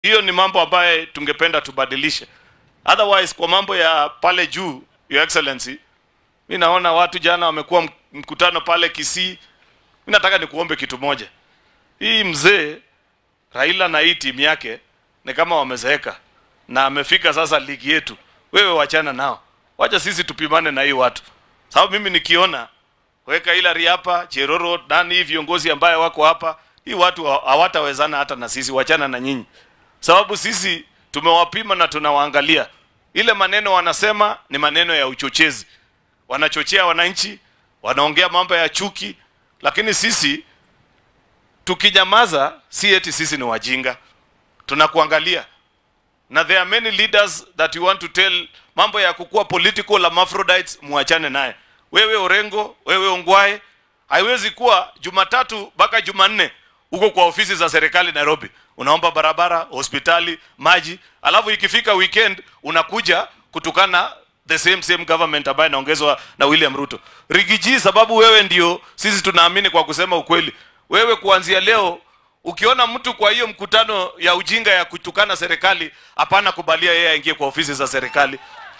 hiyo ni mambo ambayo tungependa tubadilishe. Otherwise, kwa mambo ya pale juu, your excellency, mi naona watu jana wamekuwa mk- mkutano pale Kisii. Mi nataka nikuombe kitu moja, hii mzee Raila na hii timu yake ni kama wamezeeka na amefika sasa ligi yetu. Wewe wachana nao, wacha sisi tupimane na hii watu, sababu mimi nikiona weka Hillary hapa, Cheroro, nani hii viongozi ambaye wako hapa, hii watu haw- hawatawezana hata na sisi, wachana na nyinyi, sababu sisi tumewapima na tunawaangalia. Ile maneno wanasema ni maneno ya uchochezi, wanachochea wananchi, wanaongea mambo ya chuki, lakini sisi tukinyamaza, si eti sisi ni wajinga, tunakuangalia na there are many leaders that you want to tell mambo ya kukuwa political hermaphrodites muachane naye. Wewe Orengo, wewe Ongwae, haiwezi kuwa Jumatatu mpaka Jumanne uko kwa ofisi za serikali Nairobi, unaomba barabara, hospitali, maji, alafu ikifika weekend unakuja kutukana the same same government ambayo inaongezwa na William Ruto. Rigiji, sababu wewe ndio sisi tunaamini kwa kusema ukweli. Wewe kuanzia leo ukiona mtu kwa hiyo mkutano ya ujinga ya kutukana serikali, hapana kubalia yeye aingie kwa ofisi za serikali,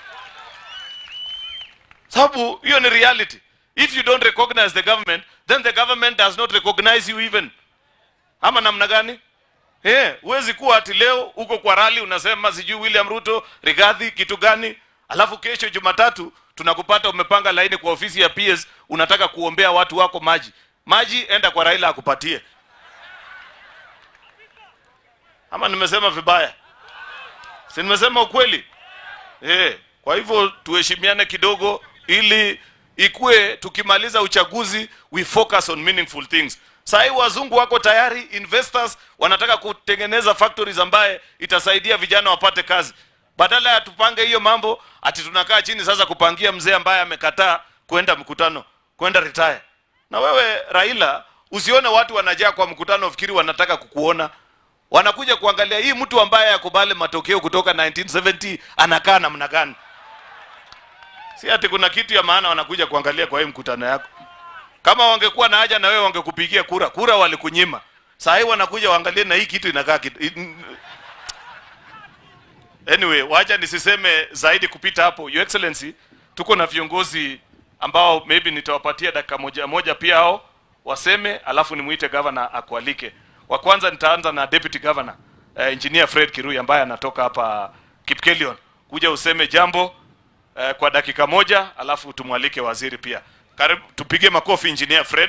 sababu hiyo ni reality. If you don't recognize the government, then the government does not recognize you even. Ama namna gani? Eh, huwezi kuwa ati leo uko kwa rali unasema sijui William Ruto, Rigathi kitu gani, alafu kesho Jumatatu tunakupata umepanga laini kwa ofisi ya PS unataka kuombea watu wako maji. Maji enda kwa Raila akupatie. Ama nimesema vibaya? Si nimesema ukweli? Eh, kwa hivyo tuheshimiane kidogo ili ikue tukimaliza uchaguzi we focus on meaningful things. Saa hii wazungu wako tayari, investors wanataka kutengeneza factories ambaye itasaidia vijana wapate kazi. Badala ya tupange hiyo mambo ati tunakaa chini sasa kupangia mzee ambaye amekataa kwenda mkutano, kwenda retire. Na wewe Raila, usione watu wanajaa kwa mkutano fikiri wanataka kukuona wanakuja kuangalia hii mtu ambaye akubali matokeo kutoka 1970 anakaa namna gani. Si ati kuna kitu ya maana wanakuja kuangalia kwa hii mkutano yako. Kama wangekuwa na haja na wewe wangekupigia kura, kura walikunyima. Saa hii wanakuja waangalie na hii kitu inakaa kitu. Anyway, wacha nisiseme zaidi kupita hapo. Your Excellency, tuko na viongozi ambao maybe nitawapatia dakika moja moja pia hao waseme, alafu nimuite governor akualike. Wa kwanza nitaanza na deputy governor uh, engineer Fred Kirui ambaye anatoka hapa Kipkelion, kuja useme jambo uh, kwa dakika moja, alafu tumwalike waziri pia. Karibu, tupige makofi engineer Fred.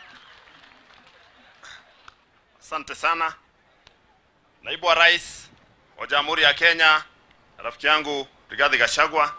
Asante sana naibu wa rais wa Jamhuri ya Kenya, rafiki yangu Rigathi Gachagua,